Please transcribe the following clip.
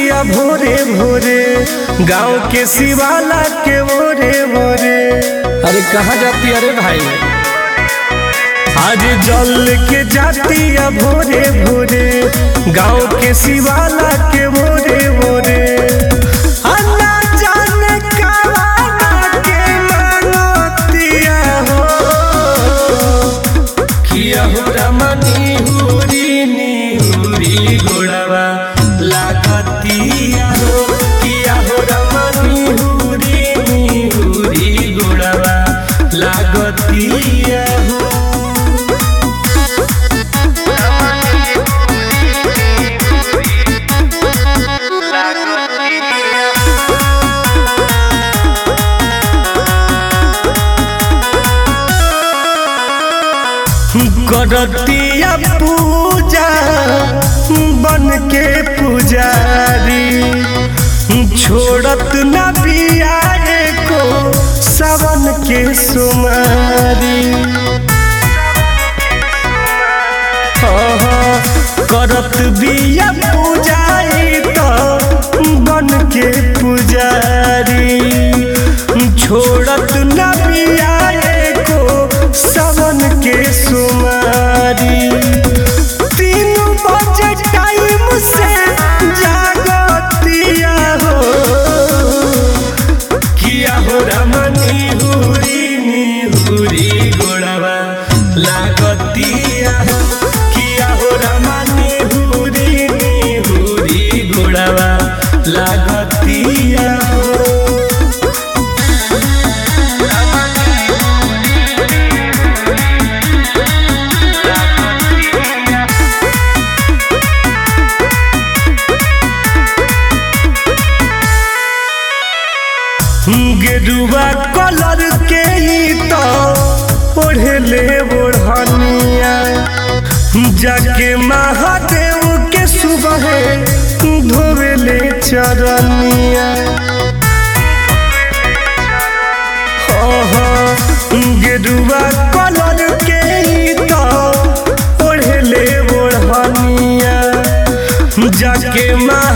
जातिया भोरे भोरे गांव के शिवाला के भोरे भोरे अरे कहाँ जाती अरे भाई आज जल के जातिया भोरे भोरे गांव के शिवाला के भोरे भोरे अन्ना जाने कावाना के मांगतिया हो किया हो रमनी हुरी नी हुरी गोड़वा लागतिया हो किया हो रमनी हुरी नी हुरी गोड़वा लागतिया हो करतिया पूजा बन के पुजारी छोड़त न बियारे को सावन के सुमारी हाँ, करत बिया पूजारी तो बन के पुजारी छोड़त न बियारे को सावन के सुमारी तीन बजे टाइम से जागतिया हो किया हो रमनी हुरी नी हुरी गोड़वा लागतिया हो किया हो रमनी हुरी नी हुरी गोड़वा लागतिया हो गेरुआ कलर के ही तो ओढ़ले ओढ़निया जाके महादेव के सुबह धोवेले चरनिया गेरुआ कलर के ही तो ओढ़ले ओढ़निया जाके मा